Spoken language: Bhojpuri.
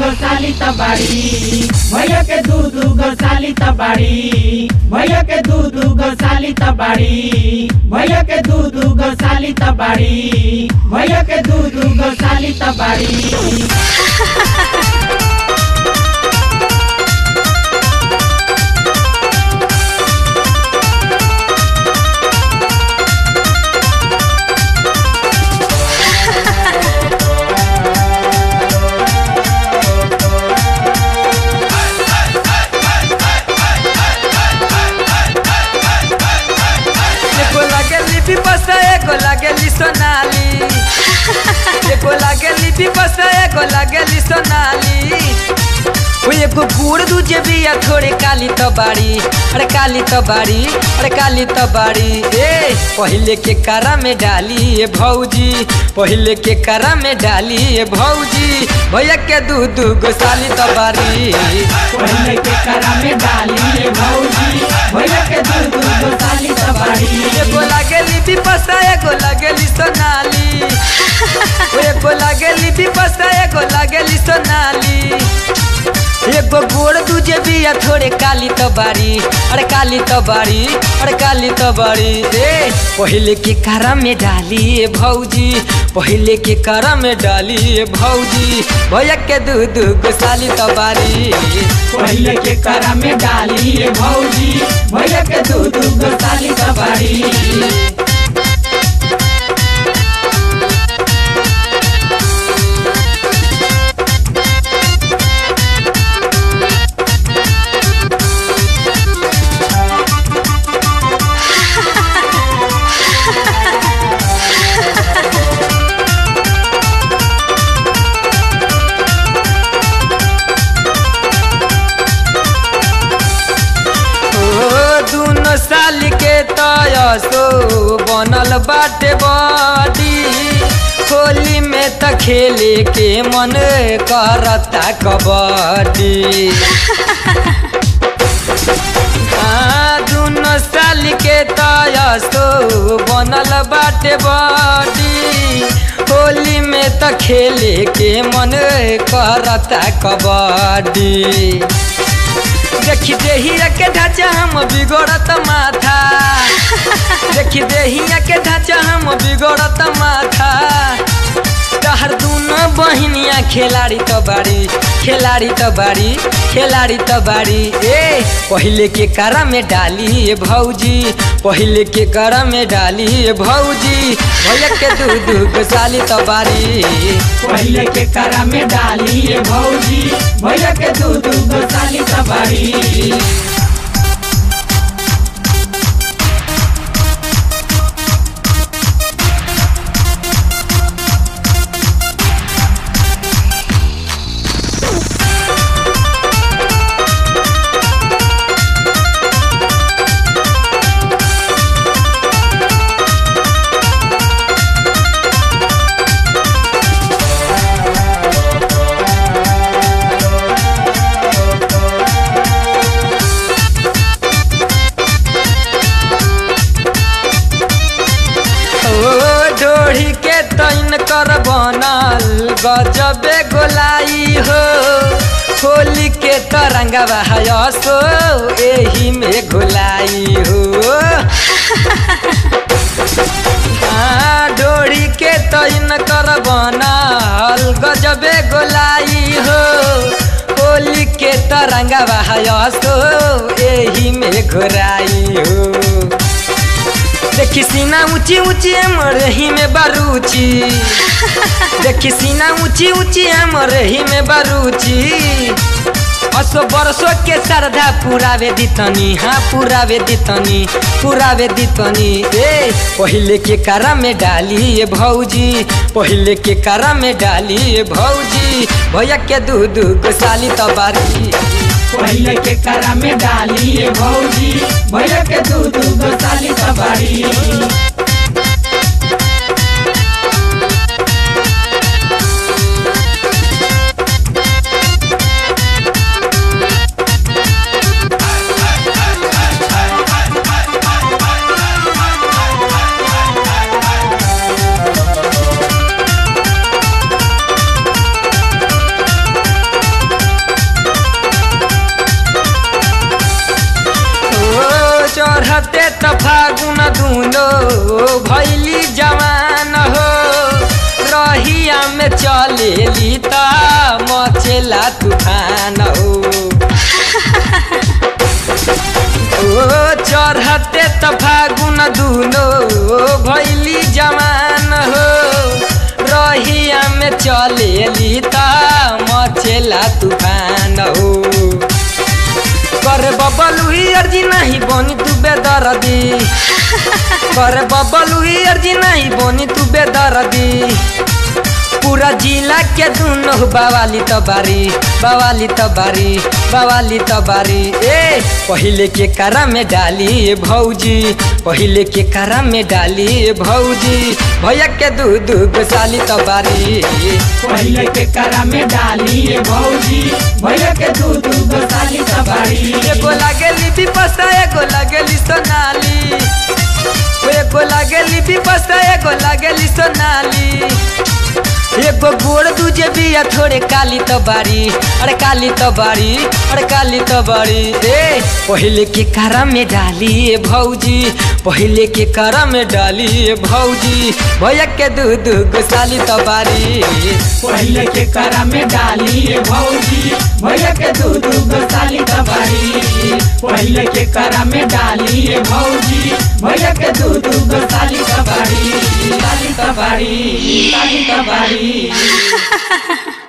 गो साली तबाड़ी भैया के दू दू गो साली तबाड़ी भैया के दू दू गो साली तबाड़ी भैया के दू दू गो साली तबाड़ी भैया के दू दू गो साली तबाड़ी एगो लागेली विपस एगो लागेली सोनाली एगो लागेली विपस एगो लागेली सोनाली ओ एगो गुड़ दूजे बिया थोड़े काली तो बाड़ी अरे काली तो बाड़ी अरे काली तो बाड़ी ए पहले के करा में डाली ए भौजी पहले के करा में डाली ए भौजी भैया के दू दू गो साली तो बाड़ी पहले के करा में डाली रे भौजी भैया के दू दू गो साली तबाड़ी एगो लागेली विपसा एगो लागेली सोनाली ओ एगो लागेली विपसा एगो लागेली सोनाली एगो गोड़ दूजे बिया थोड़े काली तो बाड़ी अरे काली तो बाड़ी अरे काली तो बाड़ी ए पहले के करा में डाली ए भौजी पहले के करा में डाली ए भौजी भैया के दू दू गो साली तो बाड़ी पहले के करा में डाली रे भौजी भैया के दू दू गो साली तबाड़ी ओ दुनो साल के तयसो बनल बाटे बड़ी होली में त खेले के मन करता कबड्डी आ, दुनो साल के तयसो बनल बाटे बड़ी होली में त खेले के मन करता कबड्डी देखी देहिया के ढांचा हम बिगड़त माथा देखी देहिया के ढांचा हम बिगड़त माथा तहर दूनो बहिनिया खिलाड़ी तो बाड़ी खिलाड़ी तो बाड़ी खिलाड़ी तो बाड़ी ए पहले के करा में डाली ए भौजी पहले के करा में डाली ए भौजी भैया के दू दू गो साली तो बाड़ी पहले के करा में डाली रे भौजी भैया के दू दू गो साली तबाड़ी ओ ढोढ़ी के तैन कर बनल गजबे गोलाई हो होली के तरंगा बहायसो एही में घोलाई हो आ, डोरी के तैन कर बनल गजबे गोलाई हो होली के तरंगा बहायसो एही में घोराई हो देखी सीना ऊंची ऊंची हमर ही में बारूची देखी सीना ऊंची ऊंची हमर ही में बारूची असो बरसो के श्रद्धा पुरावे दितनी हाँ पुरावे दितनी पुरावे दितनी ए पहले के करा में डाली ए भौजी पहले के करा में डाली ए भौजी भैया के दू दू गो साली तबारी पहले के करा में डाली रे भौजी भैया के दू दू गो साली तबाड़ी में चलेली त मचेला तूफान हो ओ चढ़ते त फागुन दुनो भैली जवान हो रहिया में चलेली त मचेला तूफान हो कर बबलू ही अर्जी नहीं बोनी तू बेदर्दी कर बबलू ही अर्जी नहीं बोनी तू बेदर्दी पूरा जिला के दुनो बवाली त बारी बवाली त बारी बवाली त बारी ए पहिले के करा में डाली भौजी पहिले के करा में डाली भौजी भैया के दू दू गो साली त बारी पहिले के करा में डाली ये भौजी भैया के दू दू गो साली तबाड़ी एगो लागेली विपस्ता एगो लागेली सोनाली ओ एगो लागेली विपस्ता एगो लागेली सोनाली एगो गोड़ दूजे बिया थोड़े काली तो बारी अरे काली तो बारी अरे काली तो बारी ए पहिले के करा में डाली ए भौजी पहिले के करा में डाली ए भौजी भैया के दू दू गो साली तो बारी पहिले के करा में डाली ये भौजी भैया के दू दू गो साली तबाड़ी पहिले के करा में डाली ये भौजी भैया के दू दू गो साली तबाड़ी साली तबाड़ी साली तबाड़ी